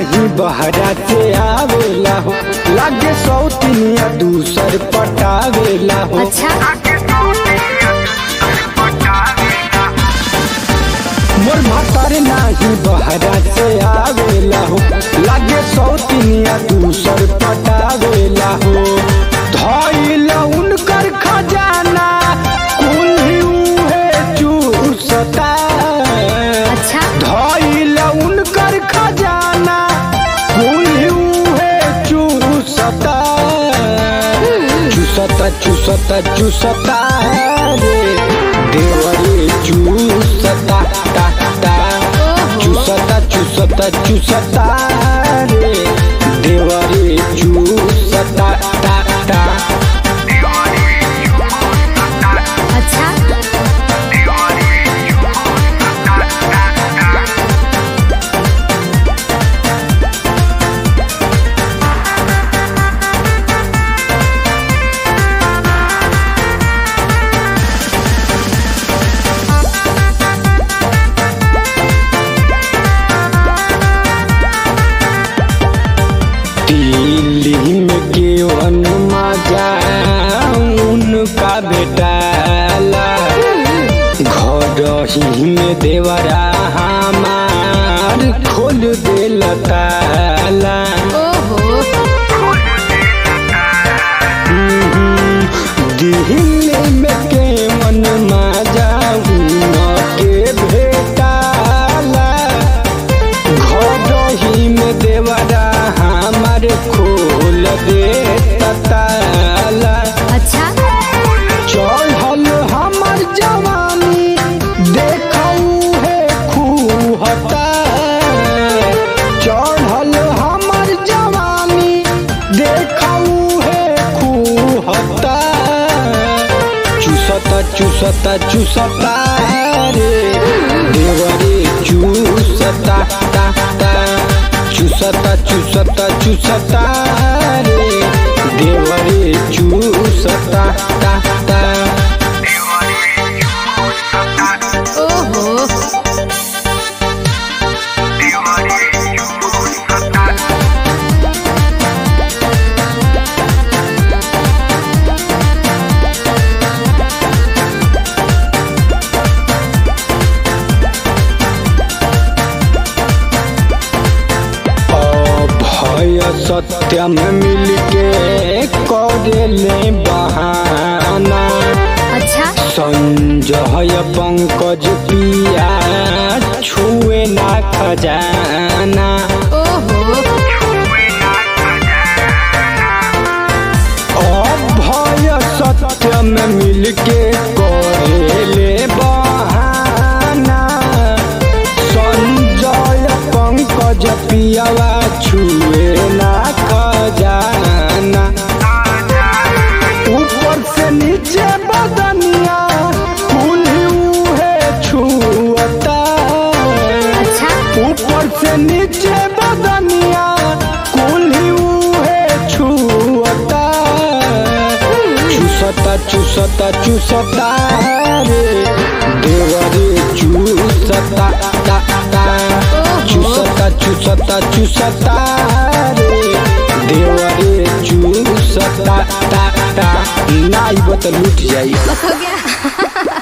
नाही बहरा से आवेला हो लागे सौतिनिया दूसर पटावेला हो अच्छा मोर भातर नाही बहरा से आवेला हो लागे सौतिनिया दूसर पटावेला हो धइल उनकर खजाना कुल्ही उहे चूसता अच्छा धइल उनकर खजाना कुल्ही उहे चूसता चूसता चूसता चूसता रे देवरे चूसता ता ता चूसता चूसता चूसता रे देवरे चूसता ता ता अच्छा दिल्ली में केवन मजा उनका बेटाला घर ही में देवरा हमार खोल देल ताला ओहो दिल्ली में केवन मजा उनके भेटाला घर ही में देवरा हमार खोल दे ताला अच्छा चढ़ल हमर जवानी देखऊ है खूहता चढ़ल हमर जवानी देखऊ है खूहता चूसता चूसता चूसता रे देवरे चूसता ता ता चूसता चूसता चूसता रे देवरे चूसता ता ता ओहो भय सत्य में मिलके करेले बहाना अच्छा संजय पंकज पिया छुए ना खजाना ओहो भय सत्य में मिलके करेले बहाना संजय पंकज पियावा छुए ना खजाना ऊपर से नीचे बदनिया कुल्ही उहे छुअता अच्छा ऊपर से नीचे बदनिया कुल्ही उहे छुअता चूसता चूसता चूसता रे देवरे चूसता ता ता चूसता चूसता चूसता रे देवरे चूसता ता ता नाई बत लूट जाई हो गया